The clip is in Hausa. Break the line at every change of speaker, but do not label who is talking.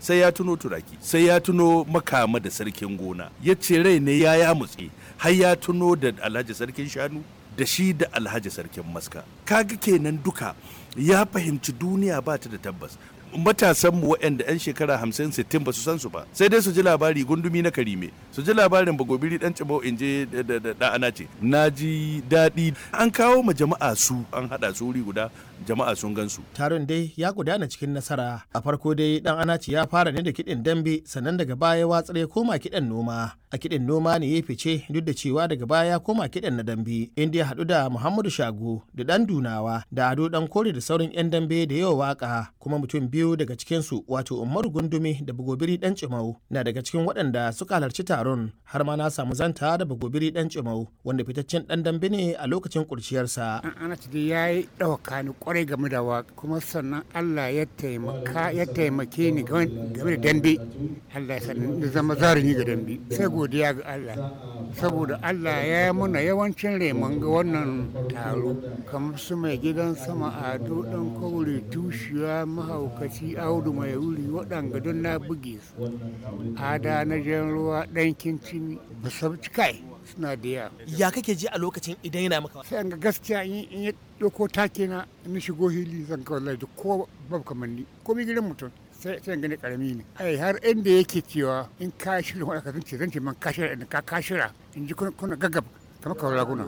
sai ya tuno turaki sai ya tuno makama da sarkin gona ya ce rai ne ya ya mutse har ya tuno da alhaji sarkin shanu da shi da alhaji sarkin maska kaga kenan duka ya fahimci duniya ba ta da tabbas matasan mu waɗanda 'yan shekara 50 60 ba su san su ba sai dai su ji labari gundumi na karime su ji labarin bagobiri dan cibau in je da ana ce na ji daɗi an kawo ma jama'a su an haɗa su wuri guda jama'a sun gan su
taron dai ya gudana cikin nasara a farko dai dan anaci ya fara ne da kiɗin dambe sannan daga baya watsar ya koma kiɗan noma a kiɗin noma ne ya fice duk da cewa daga baya ya koma kiɗan na dambe inda ya haɗu da muhammadu shago da ɗan dunawa da ado ɗan kore da sauran 'yan dambe da yawa waka kuma mutum biyu daga cikinsu wato umaru gundumi da bagobiri ɗan cimau na daga cikin waɗanda suka halarci taron har ma na samu zanta da bagobiri ɗan cimau wanda fitaccen ɗan dambe ne a lokacin ƙurciyarsa.
ana ci ya yi ɗauka ni kwarai game da waka kuma sannan allah ya taimaka ya taimake ni game da dambe allah ya sannan zama zarumi ga dambe sai godiya ga Allah saboda Allah ya yi muna yawancin reman ga wannan taro kamar su mai gidan sama ado dan kauri tushiya mahaukaci audu mai wuri waɗanga don na buge su ada na jan ruwa ɗan kincin musabci kai suna da yawa
ya kake ji a lokacin idan yana maka
sai ga gaskiya in ya ɗauko take na in shigo hili zan kawai da ko babu kamanni ko mi gidan mutum sai sai gani karami ne ai har inda yake cewa in ka shirya wani ka zance zance man ka shirya in ka ka shirya in ji kuna gaggab kamar kawai raguna